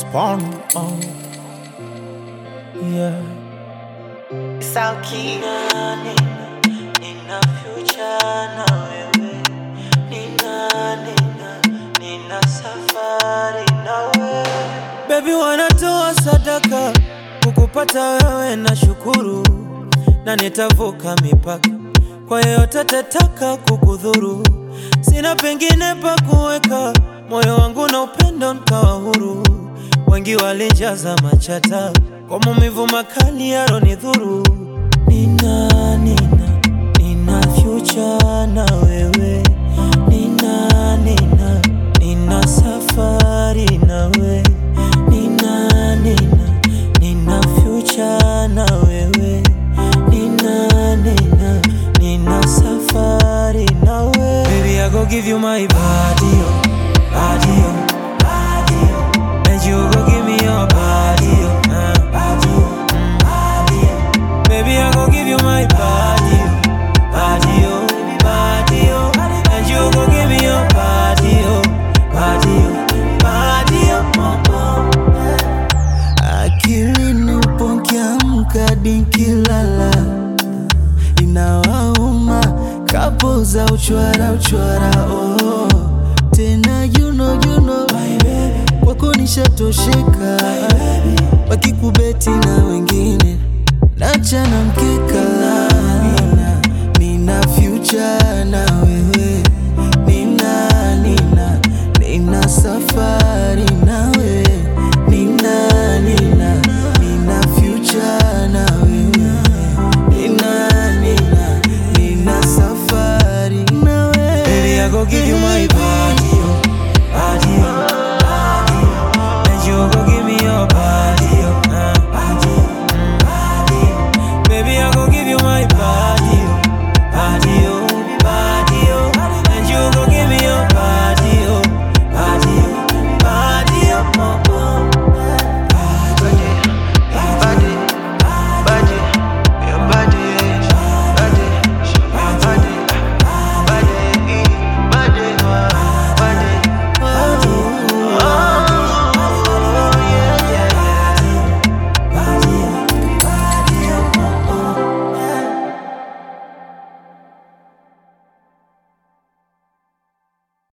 Spawn on. Yeah. Sauki nina, nina future na wewe nina, nina, nina safari na wewe Baby wanatoa sadaka kukupata wewe na shukuru, na nitavuka mipaka kwa yeyote atataka kukudhuru. Sina pengine pa kuweka moyo wangu na upendo nkawa huru. Wengi walijaza machata kwa maumivu makali yaronidhuru. Nina, nina, nina future na wewe nina, nina, nina safari na wewe nina, nina, nina future na wewe nina, nina, nina safari na wewe Baby I go give you my body, oh, body, oh, body, oh. And you go give me your body, oh, uh, body, oh, mm, body, oh. Baby I go give you my body, oh, body, oh, body, oh. And you go give me your body, oh, body, oh, body, oh, oh, oh. Akilini upo nkiamka nikilala, inawauma kapo za uchwara uchwara, oh. Tena you know, you know, kwako nishatosheka, wakikubeti na wengine nachana mkeka, nina, nina future